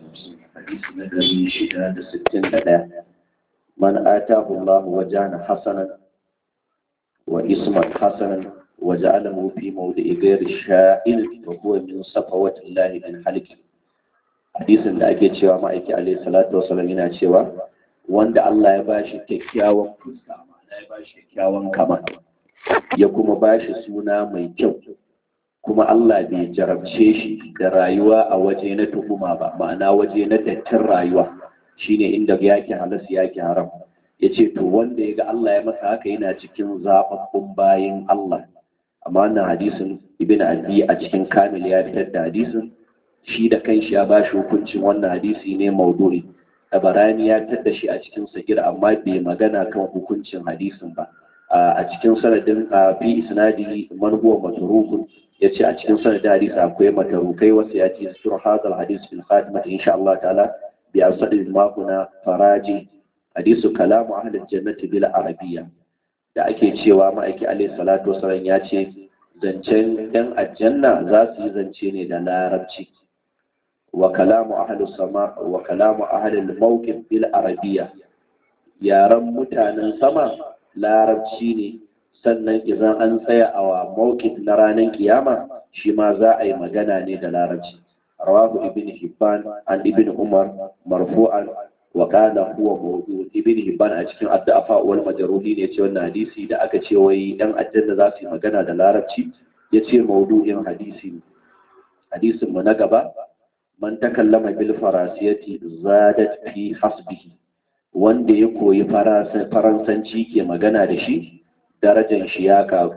حديث نبي شهادة ستين لا من آتاه الله وجانا حسنا واسما حسنا وجعله في موضع غير شائن وهو من صفوة الله من حلق hadisin da ake cewa ma'aiki alaihi salatu wasallam yana cewa wanda Allah ya bashi kyakkyawan fuska ma'ana ya bashi kyakkyawan kama ya kuma bashi suna mai kyau kuma Allah bai jarabce shi da rayuwa a waje na tuhuma ba ma'ana waje na dattin rayuwa shine inda yake halas yake haram yace to wanda ya ga Allah ya masa haka yana cikin zababbun bayin Allah amma wannan hadisin ibn abi a cikin kamil ya fitar da hadisin shi da kanshi ya bashi hukuncin wannan hadisi ne maudu'i tabarani ya fitar da shi a cikin sagir amma bai magana kan hukuncin hadisin ba a cikin sanadin fi isnadi man huwa matrukun yace a cikin sanadin hadisi akwai matarukai wasu ya ce sur hadal hadis fil khatimah insha Allah ta'ala bi asadi makuna faraji hadisu kalamu ahli jannati bil arabiyya da ake cewa ma'aiki alaihi salatu wasallam ya ce zancen yan aljanna za su yi zance ne da larabci wa kalamu ahli sama wa kalamu ahli al-mawqif bil arabiyya yaran mutanen sama larabci ne sannan idan an tsaya a mawqif na ranar kiyama shi ma za a yi magana ne da larabci rawahu ibn hibban an ibn umar marfu'an wa kana huwa mawdu ibn hibban a cikin addu'a wal majruhi ne ce wannan hadisi da aka ce wai dan aljanna za su yi magana da larabci yace mawdu'in hadisi ne hadisin mu na gaba man takallama bil farasiyati zadat fi hasbihi wanda ya koyi faransanci ke magana da shi darajar shi ya karu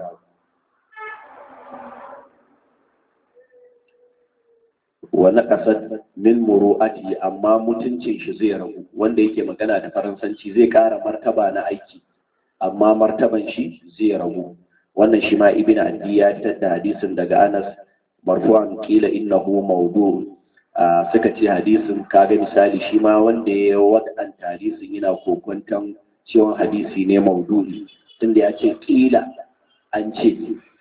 wani ƙasar min muru'ati amma mutuncin shi zai ragu wanda yake magana da faransanci zai ƙara martaba na aiki amma martaban shi zai ragu wannan shi ma ibn adi ya fitar da hadisin daga anas marfu'an kila innahu mawdu suka ce hadisin kaga misali shi ma wanda ya wadanta hadisin yana kokonton cewa hadisi ne maudu'i tunda ya ce kila an ce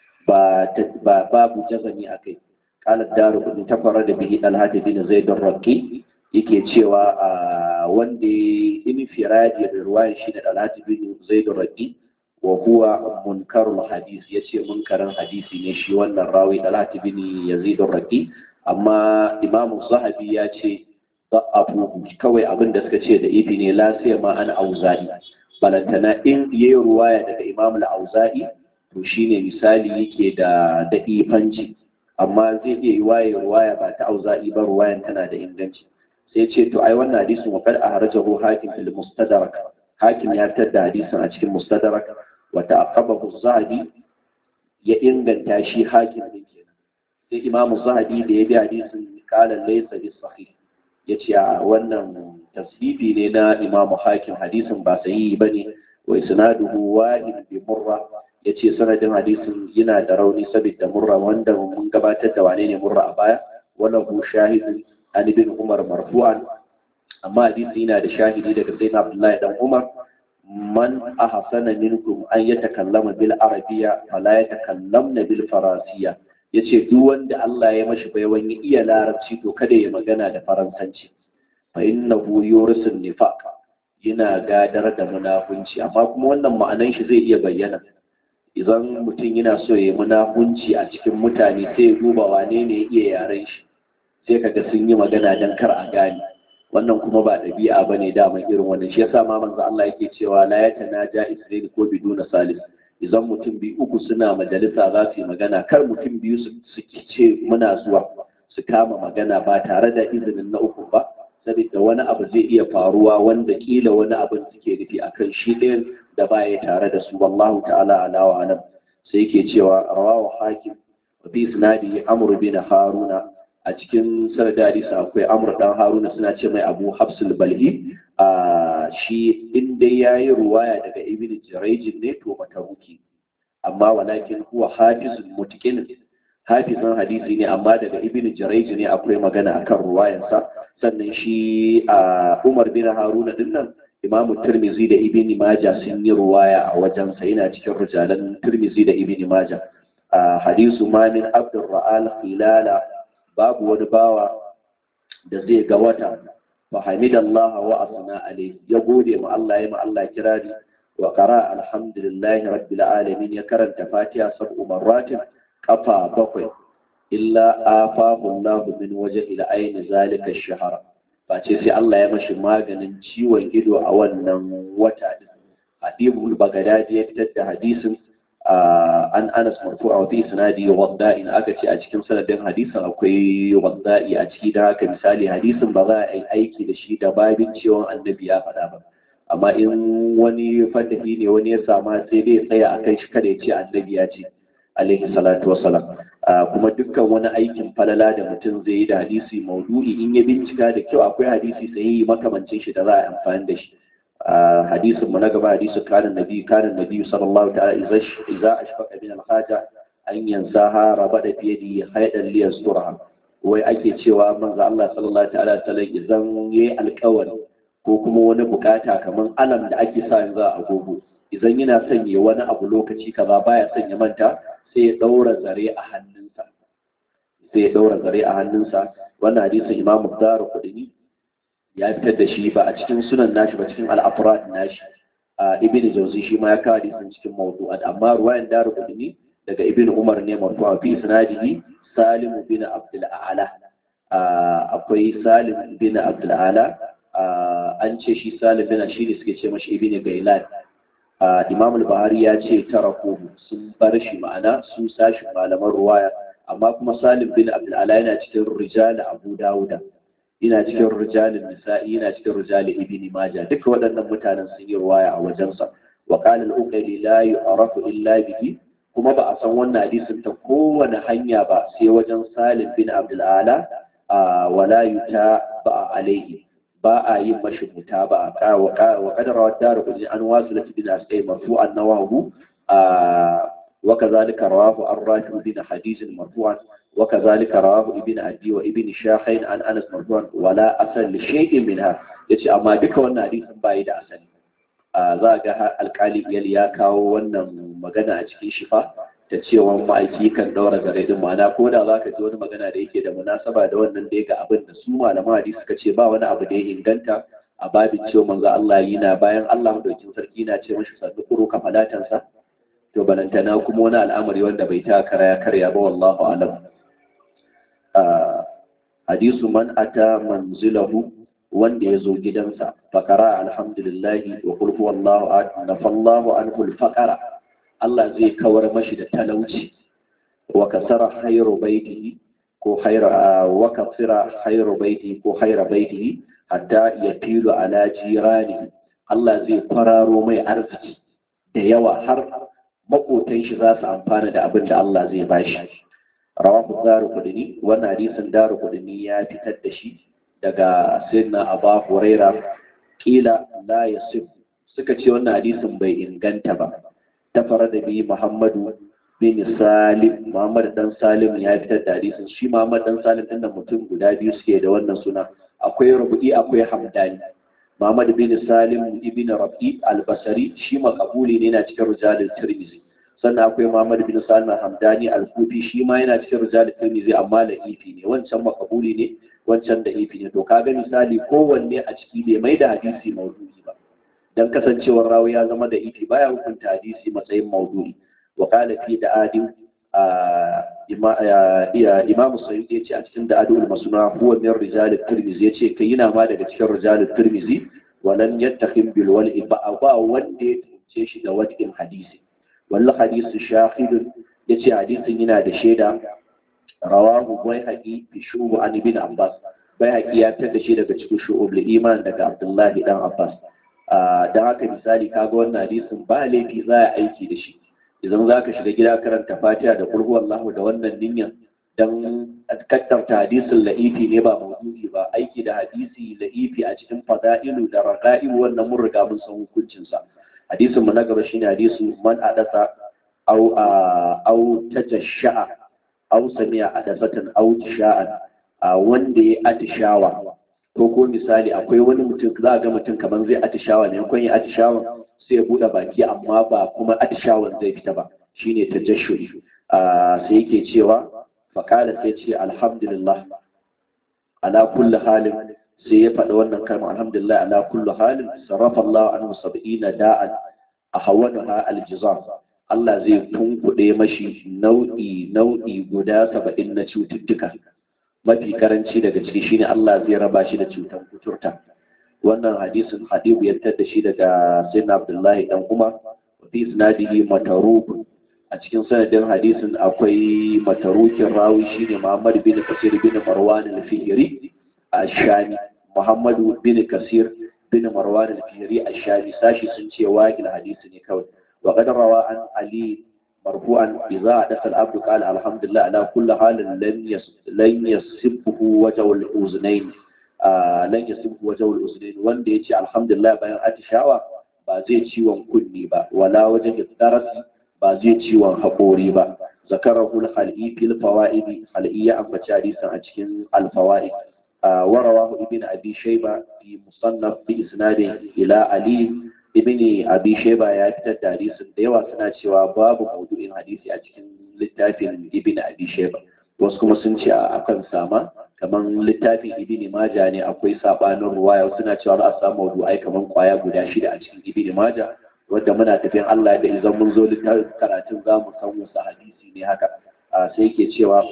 ba babu jazani a kai kalar daru kudin tafara da bihi alhaji bin zaidun rakki yake cewa wanda ya yi firadi da ruwayan shi da alhaji bin zaidun rakki wa huwa munkarul hadis ya ce munkarin hadisi ne shi wannan rawi alhaji bin yazidun rakki amma imamu zahabi ya ce abu kawai abin da suka ce da ifi ne lasiya ma ana auza'i balantana in yayi ruwaya daga imamu al-auza'i to shine misali yake da da ifanci amma zai iya yi waye ruwaya ba ta auza'i ba ruwayan tana da inganci sai ce to ai wannan hadisin wa qad ahrajahu hakim fil mustadrak hakim ya fitar da hadisin a cikin mustadrak wa ta'aqqabahu zahabi ya inganta shi hakim din kenan sai imamu zahabi da ya bi hadisin kala laysa bis sahih yace a wannan tasbibi ne na imamu hakim hadisin ba sahihi bane wa isnaduhu wahid bi murra yace sanadin hadisin yana da rauni saboda murra wanda mun gabatar da wane ne murra a baya wannan hu shahidun an ibn umar marfu'an amma hadisi yana da shahidi daga sayyidina abdullahi dan umar man ahsana minkum an yatakallama bil arabiyya fala yatakallamna bil farasiyya ya ce duk wanda Allah ya mashi baiwan ya iya larabci to kada ya magana da faransanci fa innahu yurisun nifaq yana gadar da munafunci amma kuma wannan ma'anan shi zai iya bayyana idan mutum yana so ya yi munafunci a cikin mutane sai ya duba wane ne ya iya yaren shi sai kaga sun yi magana dan kar a gane wannan kuma ba ɗabi'a bane daman irin wannan shi yasa ma manzo Allah yake cewa la yatanaja isra'il ko biduna salis idan mutum biyu uku suna majalisa za su yi magana kar mutum biyu su ce muna zuwa su kama magana ba tare da izinin na uku ba saboda wani abu zai iya faruwa wanda kila wani abin suke nufi akan shi ɗayan da baya tare da su wallahu ta'ala ala wa alam sai yake cewa rawahu hakim wa fi isnadi amr bin haruna a cikin sanadari akwai amr dan haruna suna ce mai abu hafsul balhi a shi inda ya yi ruwaya daga ibn jirajin ne to mataruki amma walakin huwa hafizun mutqin hafizan hadisi ne amma daga ibn jirajin ne akwai magana akan ruwayansa sannan shi a umar bin haruna dinnan imam tirmizi da ibn maja sun yi ruwaya a wajensa yana cikin rijalan tirmizi da ibn maja a hadisu ma min abdur ra'al khilala babu wani bawa da zai ga wata fa hamidallaha wa asna alayhi ya gode ma Allah ya ma Allah kirari wa qara alhamdulillahi rabbil alamin ya karanta fatiha sab'u marratin kafa bakwai illa afahu Allah min wajhi al-ayn zalika ash-shahra face sai Allah ya mashi maganin ciwon ido a wannan wata din Habibul Bagadadi ya fitar da hadisin an Anas marfu'a wa fi sanadi wadda'in aka ce a cikin sanadin hadisin akwai wadda'i a ciki da haka misali hadisin ba za a yi aiki da shi da babin ciwon annabi ya faɗa ba amma in wani fadahi ne wani ya sama sai dai tsaya a kai shi kada ya ce annabi ya ce alaihi salatu wasalam kuma dukkan wani aikin falala da mutum zai yi da hadisi maudu'i in ya bincika da kyau akwai hadisi sai makamancin shi da za a amfani da shi hadisin mu na gaba hadisi kanin nabi kanin nabi sallallahu ta'ala idza ashfaqa min al-haja an yansaha rabada fi yadi haydan li yasturha wai ake cewa manzo Allah sallallahu ta'ala ta'ala idan yayi alƙawari ko kuma wani bukata kaman alam da ake sa yanzu a agogo idan yana sanya wani abu lokaci kaza baya sanya manta sai ya daura zare a hannunsa sai ya daura zare a hannunsa wannan hadisin imamu daru kudini ya fitar da shi ba a cikin sunan nashi ba cikin al'afurat nashi a ibn jauzi shi ma ya kawo hadisin cikin mawdu'at amma ruwayan daru kudini daga ibn umar ne marfu'a fi sanadihi salim bin abdul a'la akwai salim bin abdul a'la an ce shi salim bin shi ne suke ce mashi ibn gailan imam al-bahari ya ce taraku sun bar shi ma'ana su sashi malaman ruwaya amma kuma salim bin abdul ala yana cikin rijal abu dawuda yana cikin rijal nisa'i yana cikin rijal ibn majah duka waɗannan mutanen sun yi ruwaya a wajensa wa qala al-uqayli la yu'rafu illa bihi kuma ba a san wannan hadisin ta kowane hanya ba sai wajen salim bin abdul ala wala yuta ba alaihi ba a yin mashi muta ba a wa kadar wa daru kudi an wasu lati bin asai marfu'an nawahu wa kazalika rawahu ar-rafi bin hadithin marfu'an wa kazalika rawahu ibn adi wa ibn shahin an anas marfu'an wala asal li shay'in minha yace amma duka wannan hadisin bai da asali za ga alkali biyal ya kawo wannan magana a cikin shifa ta cewa ma'aiki kan daura zare din ma'ana ko da za ka ji wani magana da yake da munasaba da wannan da ya ga abin da su malaman hadisi suka ce ba wani abu da ya inganta a babin cewa manzo Allah yana bayan Allah madaukin sarki na ce mashi sannu kuro kafalatansa to balantana kuma wani al'amari wanda bai ta kara ya karya ba wallahu alam hadisu man ata manzilahu wanda ya zo gidansa fakara alhamdulillahi wa qul huwallahu ahad nafallahu anhu al-faqara Allah zai kawar mashi da talauci wa kasara khairu baitihi ko khaira wa kasira khairu baitihi ko khaira baitihi hatta yatilu ala jirani Allah zai fararo mai arziki da yawa har makotan shi za su amfana da abin da Allah zai bashi rawahu daru kudini wannan hadisin daru kudini ya fitar da shi daga sayyidina Abu Huraira kila la yasif suka ce wannan hadisin bai inganta ba tafara da bi Muhammadu bin Salim Muhammad dan Salim ya fitar da hadisin shi Muhammad dan Salim din mutum guda biyu suke da wannan suna akwai Rubu'i akwai Hamdani Muhammad bin Salim ibn Rabi al-Basri shi makabuli ne yana cikin rijalul Tirmidhi sannan akwai Muhammad bin Salim al-Hamdani al-Kufi shi ma yana cikin rijalul Tirmidhi amma da ifi ne wancan makabuli ne wancan da ifi ne to kaga misali kowanne a ciki bai mai da hadisi maudu'i ba dan kasancewar rawi ya zama da iti baya hukunta hadisi matsayin maudu'i wa qala fi da adim imamu sayyid ya ce a cikin da adul masuna huwa min rijal tirmizi ya ce kai yana ma daga cikin rijal tirmizi walan yattakhim bil wal'i ba ba wanda ya tunce shi da wadin hadisi wal hadisi shahid ya ce hadisin yana da shaida rawahu bayhaqi fi shubu an ibn abbas bayhaqi ya tada shi daga cikin shu'ub iman daga abdullahi dan abbas don haka misali kaga wannan hadisin ba laifi za a aiki da shi idan za ka shiga gida karanta fatiha da kulhu Allahu da wannan niyyar don kaddarta hadisin la'ifi ne ba maudu'i ba aiki da hadisi la'ifi a cikin fada'ilu da raqa'ilu wannan mun riga mun san hukuncin sa hadisin mu na gaba shine hadisu man adasa au au tajashsha'a au sami'a adasatan au tisha'an wanda ya atishawa ko ko misali akwai wani mutum za a ga mutum kamar zai atishawa ne yankon ya atishawan sai ya buɗe baki amma ba kuma atishawan zai fita ba shine ta jashuri sai yake cewa faƙala sai ce alhamdulillah ala kulli halin sai ya faɗi wannan kalma alhamdulillah ala kulli halin sarrafa Allah anhu sab'ina da'an ahwanaha aljizam Allah zai tunkuɗe mashi nau'i nau'i guda saba'in na cututtuka mafi karanci daga ciki shine Allah zai raba shi da cutar kuturta wannan hadisin hadibu ya da shi daga sayyidina Abdullahi dan Umar fi isnadihi mataruk a cikin sanadin hadisin akwai matarukin rawi shine Muhammad bin Kasir bin Marwan al-Fihri ash-Shami Muhammad bin Kasir bin Marwan al-Fihri ash-Shami sashi sun ce waqil hadisi ne kawai wa qad rawa an Ali marfu'an idza hadatha al-abdu qala alhamdulillah ala kulli halin lam yas lan yasibhu wajhu al-uznayn lan yasibhu wajhu al-uznayn wanda yace alhamdulillah bayan atishawa ba zai ciwon kunni ba wala wajen darasi ba zai ciwon haƙori ba zakarahu al-khal'i fil fawaid khal'i ya ambaci hadisin a cikin al-fawaid warawahu ibn abi shayba fi musannaf bi isnadin ila ali ibn abi shayba ya fitar da hadisin da yawa suna cewa babu maudu'in hadisi a cikin littafin ibn abi shayba wasu kuma sun ce akan sama kamar littafin ibn majah ne akwai sabanin ruwaya suna cewa za a samu maudu'ai kamar kwaya guda shida a cikin ibn majah wadda muna tafiyan Allah da idan mun zo littafin karatun za mu san wasu hadisi ne haka sai ke cewa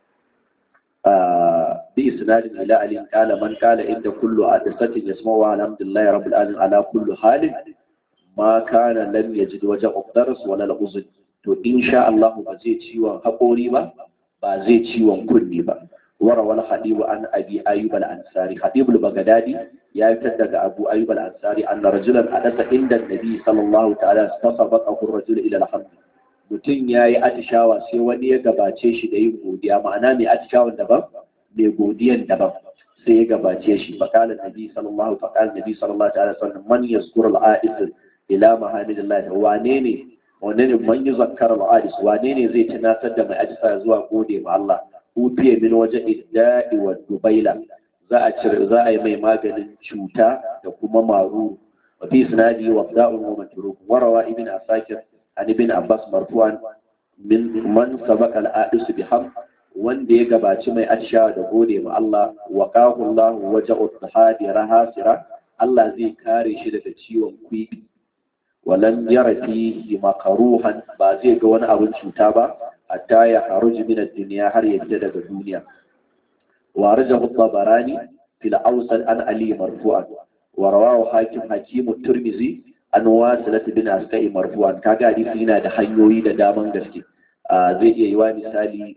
bi isnadin ila ali qala man qala inda kullu hadisatin yasma'u alhamdulillahi rabbil alamin ala kullu halin ma kana lam yajid waja uqdaras wala al-uzn to insha Allah ba zai ciwon haƙori ba ba zai ciwon kunni ba وروى الخطيب عن ابي ايوب الانصاري خطيب البغدادي يا daga ابو ايوب الانصاري ان رجلا حدث عند النبي صلى الله تعالى فسبقه الرجل الى الحمد mutum ya yi atishawa sai wani ya gabace shi da yin godiya ma'ana mai atishawan daban mai godiyan daban sai ya gabace shi faƙalar nabi sallallahu faƙalar nabi sallallahu ta'ala sallam man yazkur al-a'is ila mahamidillah wane ne wane ne man yuzakkar al-a'is wane ne zai tunatar da mai ajisa zuwa gode ma Allah hufiye min waje idda'i wa dubaila za a cire za a yi mai maganin cuta da kuma maru wa fi sinadi wa da'un wa matruk warawa ibn asakir an ibn abbas marfu'an min man sabaqa al-a'is bi ham wanda ya gabaci mai atisha da gode ma Allah wa qahu Allah waja'u tahadi rahasira Allah zai kare shi daga ciwon kwibi walan yara fihi makaruhan ba zai ga wani abin cuta ba hatta ya haruji min ad-dunya har ya fita daga duniya wa rajahu tabarani fil awsal an ali marfu'an wa rawahu hakim hakim turmizi an wasilat bin asqai marfu'an kaga hadisi yana da hanyoyi da daman gaske zai iya yi wa misali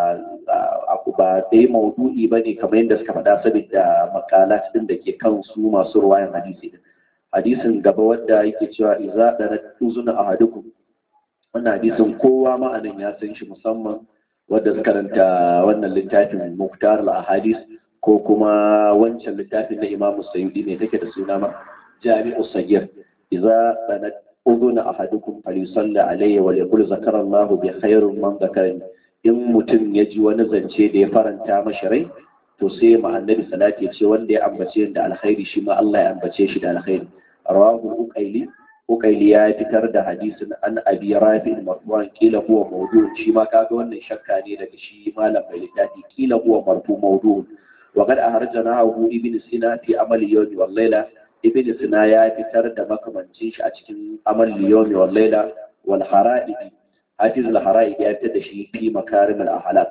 a ba dai maudu'i bane kamar yadda suka faɗa saboda makalat din da ke kan su masu ruwayan hadisi din hadisin gaba wadda yake cewa iza da uzuna ahadukum wannan hadisin kowa ma'anin ya san shi musamman wadda suka karanta wannan littafin muktar al-ahadis ko kuma wancan littafin na imam sayyidi ne take da suna ma jami'u sagir idza sanat uduna ahadukum falyusalli alayhi wa yaqul zakara Allah bi khairin man zakarani in mutum ya ji wani zance da ya faranta mashi rai to sai ma annabi salati ya ce wanda ya ambace da alkhairi shi ma Allah ya ambace shi da alkhairi rawahu uqayli uqayli ya fitar da hadisin an abi rafi marfu'an kila huwa mawdu' shi ma kaga wannan shakka ne daga shi malam mai littafi kila huwa marfu mawdu' wa qad ahrajanahu ibn sina fi amali yawmi wal layla ibn sina ya fitar da makamancin shi a cikin amali yawmi wal layla wal hara'i hafiz al hara'i ya fitar da shi fi makarim al ahlak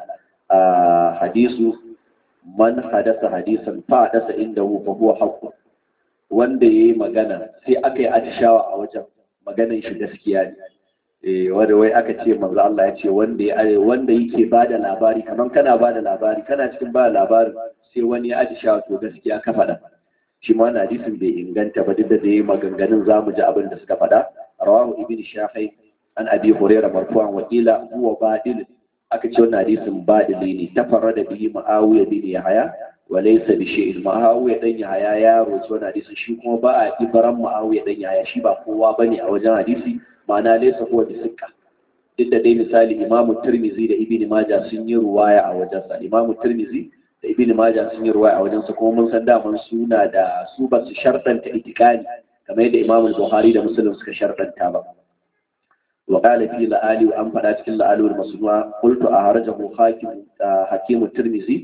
hadisu man hadasa hadisan fa hadasa indahu fa huwa haqqun wanda ya yi magana sai aka yi atishawa a wajen maganan shi gaskiya ne wanda wai aka ce manzo Allah ya ce wanda ya wanda yake bada labari kaman kana bada labari kana cikin bada labarin sai wani ya atishawa to gaskiya ka faɗa shi ma na hadisin bai inganta ba duk da dai maganganun zamu ji abin da suka faɗa rawahu ibn shafai an abi hurairah marfu'an wa ila huwa badil aka ce wannan hadisin badili ne tafarrada bihi ma'awiya bin yahya walaisa bi shi'in ma'awiya dan yaya ya roci wani hadisi shi kuma ba a ibaran ma'awiya dan yaya shi ba kowa bane a wajen hadisi ma'ana laysa huwa bi sikka duk da dai misali imamu tirmizi da ibn majah sun yi ruwaya a wajen sa imamu tirmizi da ibn majah sun yi ruwaya a wajen sa kuma mun san daman suna da su ba su shartanta itikani kamar yadda imamu buhari da muslim suka shartanta ba وقال في لآلي وأن فلا تكن لآلي والمسنوع قلت أهرجه حاكم حكيم الترمذي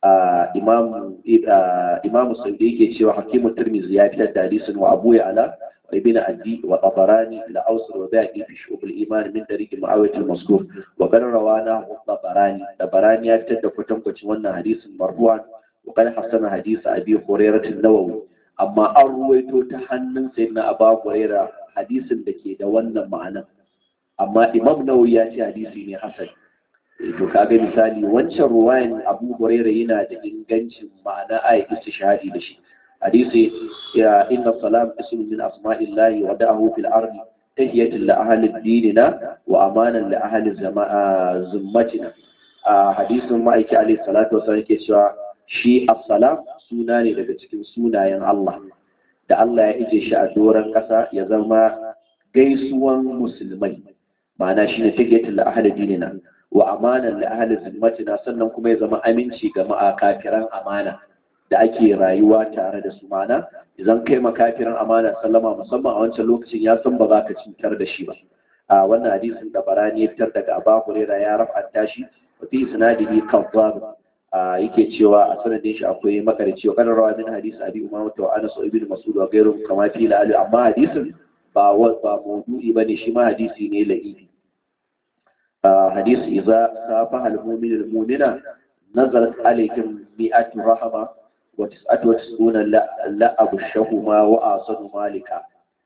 imam imam saudi yake cewa hakimu tirmizi ya fitar da hadisin wa abu ala wa ibn addi wa tabarani la awsar wa baqi fi shub al iman min tariq muawiyah al mazkur wa qad rawana tabarani tabarani ya fitar da kwatankwacin wannan hadisin marfu'an wa qad hasana hadisi abi hurairah an-nawawi amma an ruwaito ta hannun sayyidina abu hurairah hadisin da ke da wannan ma'anan amma imam nawawi ya ce hadisi ne hasan to kaga misali wancan ruwayan abu hurairah yana da ingancin ma'ana ayi istishhadi da shi hadisi ya inna salam ismun min asma'illahi wa da'ahu fil ardi tahiyatan li ahli dinina wa amanan li ahli zimmatina a hadisin ma'aiki alayhi salatu wasallam yake cewa shi as-salam suna ne daga cikin sunayen Allah da Allah ya ije shi a doron ƙasa ya zama gaisuwan musulmai ma'ana shi ne tahiyatan li ahli dinina wa amanan li ahli zimmatina sannan kuma ya zama aminci ga ma'akafiran amana da ake rayuwa tare da su mana idan kai makafiran amana sallama musamman a wancan lokacin ya san ba za ka cutar da shi ba a wannan hadisin da barani ya fitar daga Abu Hurairah ya rafa'anta shi wa fi isnadihi kadhab yake cewa a sanadin shi akwai makarici wa kana rawa min hadisi Abi Umama wa Anas ibn Mas'ud wa ghayru kama fi la'ali amma hadisin ba ba mawdu'i bane shi ma hadisi ne la'ibi hadisi idza safaha al-mu'minu al-mu'mina nazalat alaykum mi'atu rahama wa tis'atu wa tis'una la'abu shahuma wa asadu malika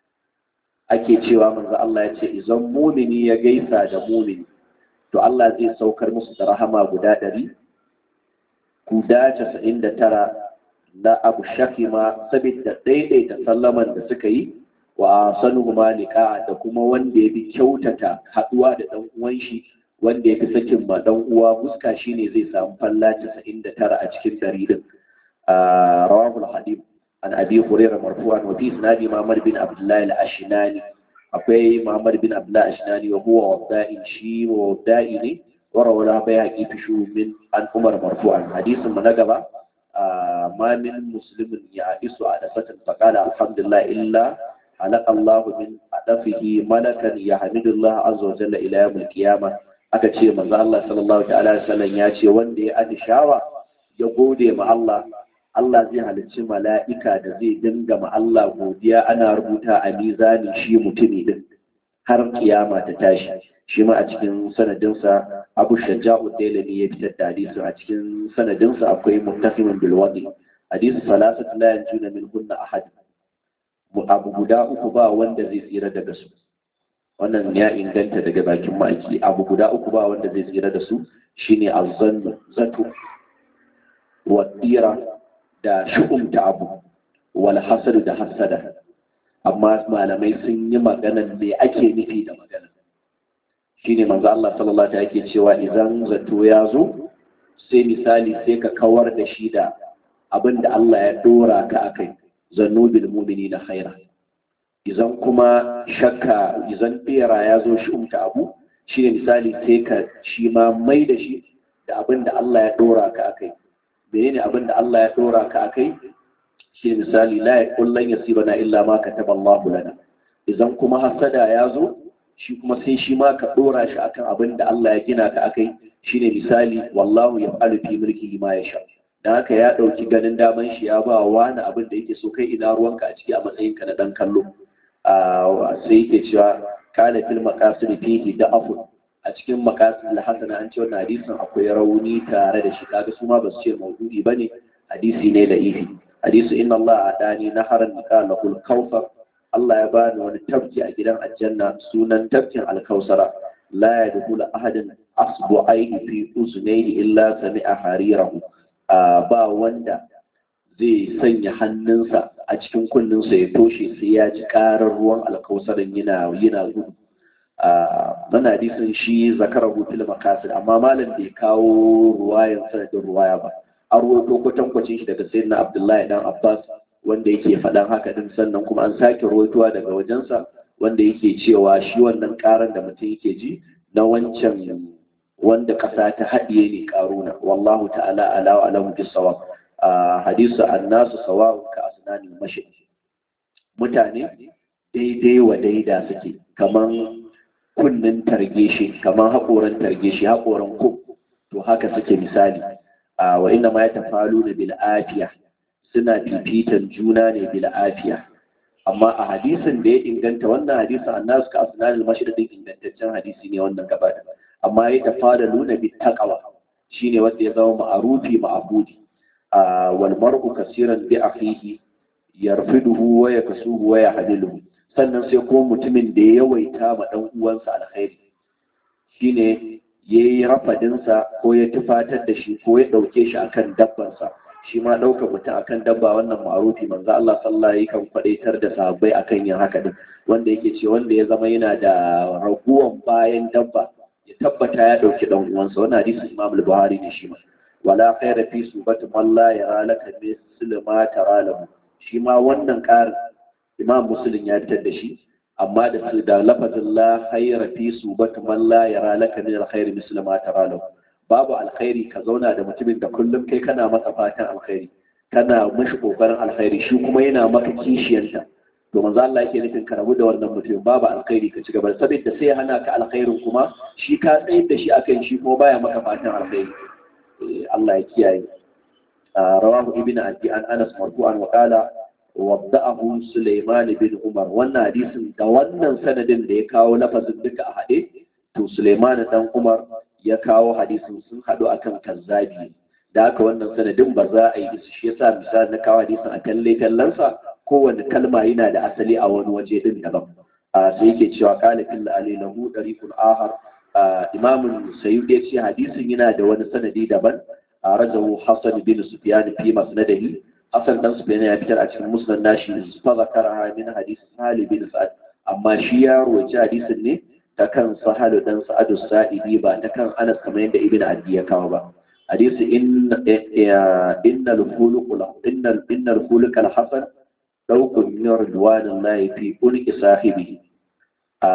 ake cewa manzo Allah ya ce idan mumini ya gaisa da mumini to Allah zai saukar musu da rahama guda ɗari guda casa'in da tara na abu shakima saboda daidaita sallaman da suka yi wa sanu malika da kuma wanda ya fi kyautata haɗuwa da ɗan uwan shi wanda ya fi sakin ma ɗan uwa fuska shine zai samu falla casa'in da tara a cikin ɗari din rawahul hadith an abi hurairah marfu'an wa fi isnadi Muhammad bin Abdullah al-Ashnani akwai Muhammad bin Abdullah al-Ashnani wa huwa wadda'i shi wa wadda'i ne wa rawala bayhaqi fi min an Umar marfu'an hadisin mu na gaba ma min muslimin ya isu a dafatan faqala alhamdulillah illa halaka Allah min adafihi malakan yahmidullah azza wa jalla ila yawm al-qiyamah aka ce manzo Allah sallallahu ta'ala alaihi wasallam ya ce wanda ya atishawa ya gode ma Allah Allah zai halicci mala'ika da zai dinga ma Allah godiya ana rubuta a mizanin shi mutumi din har kiyama ta tashi shi ma a cikin sanadinsa abu shaja'u dailami ya fitar da hadisi a cikin sanadinsa akwai muttafimin bil wadi hadisi salasat la yanjuna min hunna ahad abu guda uku ba wanda zai tsira daga su wannan ya inganta daga bakin ma'aiki abu guda uku ba wanda zai tsira da su shine azzannu zato wa da shu'umta abu wal hasadu da hasada amma malamai sun yi maganan me ake nufi da magana shine manzo Allah sallallahu alaihi yake cewa idan zato ya zo sai misali sai ka kawar da shi da abin da Allah ya dora ka akai zannu bil mu'minina khaira idan kuma shakka idan bera ya zo shu'umta abu shine misali sai ka shi ma mai da shi da abin da Allah ya dora ka akai menene abin da Allah ya dora ka akai shi misali la kullun yasibana illa ma kataba Allah lana idan kuma hasada ya zo shi kuma sai shi ma ka dora shi akan abin da Allah ya gina ka akai shine misali wallahu yaf'alu fi mulkihi ma yasha dan haka ya dauki ganin daman shi ya ba wani abin da yake so kai ina ruwanka a ciki a matsayin ka na dan kallo sai yake cewa kana fil maqasid fihi da'afun a cikin makasin hasana an ce wannan hadisin akwai rauni tare da shi kaga su ma ba su ce maudu'i bane hadisi ne da ifi hadisi inna Allah adani naharan qala kul kawfar Allah ya bani wani tafki a gidan aljanna sunan tafkin alkausara la yadkhulu ahadin asbu'aihi fi uznayhi illa sami'a harirahu ba wanda zai sanya hannunsa a cikin kunninsa ya toshe sai ya ji karar ruwan alkausarin yana yana gudu mana hadisin shi zakara fil makasid amma malam bai kawo ruwayan sanadin ruwaya ba an ruwaito kwatankwacin shi daga sayyidina abdullahi dan abbas wanda yake faɗan haka din sannan kuma an sake ruwaitowa daga wajensa wanda yake cewa shi wannan karan da mutum yake ji na wancan wanda ƙasa ta haɗiye ne karuna wallahu ta'ala ala wa alamu bisawa hadisu annasu sawa'un ka asnani mashi mutane daidai wa daida suke kaman kunnen targe shi kamar haƙoran targe shi haƙoran ko to haka suke misali wa inna ma yatafaluna bil afiya suna fifitan juna ne bil afiya amma a hadisin da ya inganta wannan hadisin annasu ka asnanul mashriqin ingantaccen hadisi ne wannan gaba amma ya tafadaluna bit taqwa shine wanda ya zama ma'arufi ma'budi wal mar'u kaseeran bi akhihi yarfiduhu wa yaksuhu wa yahdiluhu sannan sai ko mutumin da ya yawaita ma dan uwansa alkhairi shine yayi rafadinsa ko ya tufatar da shi ko ya dauke shi akan dabbansa shi ma ɗaukar mutum akan dabba wannan ma'arufi manzo Allah sallallahu alaihi kan kwadaitar da sahabbai akan yin haka din wanda yake ce wanda ya zama yana da raguwan bayan dabba ya tabbata ya dauki dan uwansa wannan hadisi Imam al-Buhari ne shi ma wala khayra fi subati man la yara laka misl ma tara lahu shi ma wannan ƙarin Imam Muslim ya fitar da shi amma da su da lafazin la khayra fi subati man la yara laka min al-khayr misl ma tara lahu babu alkhairi ka zauna da mutumin da kullum kai kana masa fatan alkhairi kana mishi kokarin alkhairi shi kuma yana maka kishiyanta to manzo Allah yake nufin ka rabu da wannan mutum babu alkhairi ka ci gaba saboda sai hana ka alkhairin kuma shi ka tsayar da shi akan shi kuma baya maka fatan alkhairi Allah ya kiyaye rawahu ibnu abi an anas marfu'an wa qala wadda'ahu sulaiman bin umar wannan hadisin da wannan sanadin da ya kawo lafazin duka a hade to sulaiman dan umar ya kawo hadisin sun haɗu akan kazzabi da haka wannan sanadin ba za a yi su shi yasa misali na kawo hadisin a kalle kallansa kowane kalma yana da asali a wani waje din daban sai yake cewa qala fil ali lahu dariqul ahar imamun sayyid ya ce hadisin yana da wani sanadi daban a rajahu hasan bin sufyan fi masnadihi hasan dan sufyan ya fitar a cikin musnad nashi fa zakara min hadis salih bin sa'ad amma shi ya rawaci hadisin ne ta kan sahalu dan sa'adu sa'idi ba ta kan anas kamar yadda ibn adi ya kawo ba hadisi inna al-khuluq inna inna al-khuluq al-hasan dawqun min ridwanillahi fi ulqi sahibi a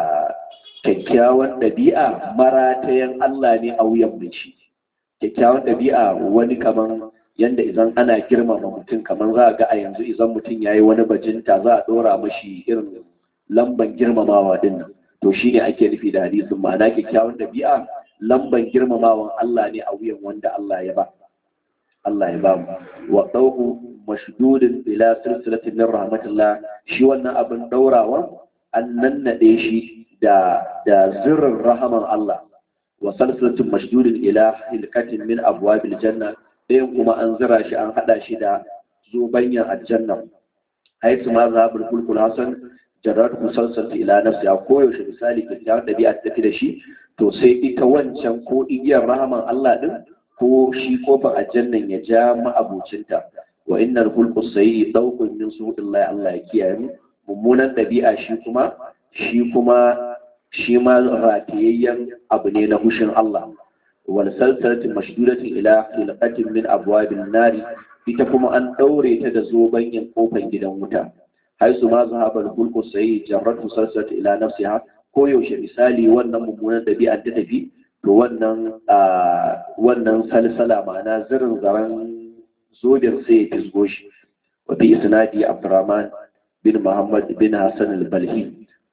kyakkyawan dabi'a maratayan Allah ne a wuyan bici kyakkyawan dabi'a wani kaman yanda idan ana girmama mutum kaman za a ga a yanzu idan mutum yayi wani bajinta za a dora mashi irin lamban girmamawa din nan to shi ne ake nufi da hadisin ma'ana kyakkyawan ɗabi'a lamban girmamawan Allah ne a wuyan wanda Allah ya ba Allah ya ba mu wa ɗauku mashdudin ila silsilatin min rahmatullah shi wannan abin ɗaurawa an nannaɗe shi da da zirrin rahaman Allah wa silsilatin mashdudin ila hilkatin min abwabil janna ɗayan kuma an zira shi an haɗa shi da zobanyan aljanna haisu ma zahabul kulkul hasan jarar musalsal ila nafsi a koyaushe misali kyakkyawar ɗabi'a ta tafi da shi to sai ita wancan ko igiyar rahaman Allah din ko shi kofar aljannan ya ja ma'abucinta wa innal hulqu sayyi dawqun min su'illahi Allah ya kiyaye mu mummunan ɗabi'a shi kuma shi kuma shi ma ratiyayyen abu ne na hushin Allah wal salsalatin mashdudatin ila hilqatin min abwabil nari ita kuma an daure ta da zobanyin kofar gidan wuta haisu ma zahaba al-hulqu sayyi jarratu salsat ila nafsiha ko yaushe misali wannan mummunan dabi'a ta tafi to wannan wannan salsala ma'ana zirin zaran zodin sai ya fisgo shi wa bi isnadi abdurrahman bin muhammad bin hasan al-balhi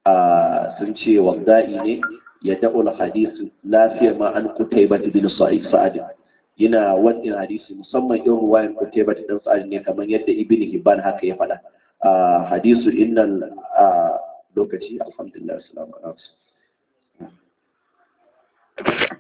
sun ce wada'i ne ya da'ul hadisi lafiya ma an kutaibat bin sa'id sa'ad yana wannan hadisi musamman irin ruwayan kutaibat din sa'ad ne kamar yadda ibn hibban haka ya faɗa hadisu innal lokaci alhamdulillah assalamu alaikum